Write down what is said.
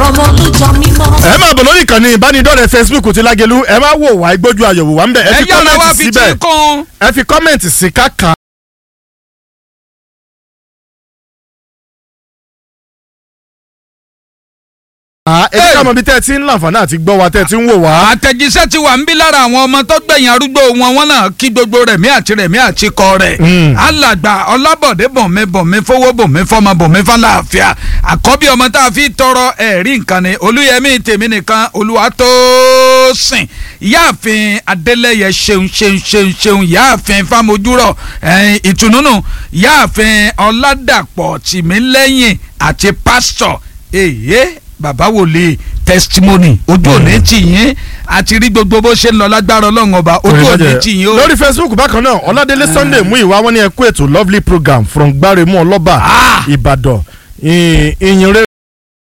ọmọ olùjọ mímọ́. ẹ máa bọ̀ lórí ìkànnì ìbánidọ́rẹ̀ẹ́ facebook ti lágẹ̀lú ẹ máa wò wá ìgbójú àyẹ̀wò wá ń bẹ̀ ẹ ẹ fi yára wá kọ́mẹ̀ntì fi síbẹ̀ tí kún. ẹ fi kọ́mẹ̀ntì sí káka. ẹ jẹ́ ká mọ̀ bí tẹ́ ẹ ti ń láǹfààní àti gbọ́ wa tẹ́ ẹ ti ń wò wá. àtẹ̀jíṣẹ́ ti wà ń bí lára àwọn ọmọ tó gbẹ̀yìn arúgbó wọn wọn náà kí gbogbo rẹ̀mí àti rẹ̀mí àti kọ rẹ̀. Mm. alàgbà ọlábọ̀dé bọ̀mí bọ̀mí fowó bọ̀mí fọmọ bọ̀mí fọláàfíà àkọ́bí ọmọ tá a fi tọrọ ẹ̀rí nǹkan ni olúyẹmí tèmi nìkan olúwa tó sìn ìyáàfin adélẹ́yẹ ṣeun ṣeun ṣeun ṣeun ìyáàfin fámojúrọ̀ ẹ̀yìn ìtùnúnù ìyáàfin ọládàpọ̀ tìmílẹ́yìn àti pásítọ̀ èyí bàbá wòlíì testimony ojú òní tì yín àti rí gbogbo bó ṣe ń lọ lágbára ọlọ́run ọba ojú òní tì yín o. lórí facebook bákan náà ọládélé sunday mú ìwá wọn ní ẹkú ètò lovely program from gbáremú ọlọ́ba Ah! ìbàdàn ìyìn rere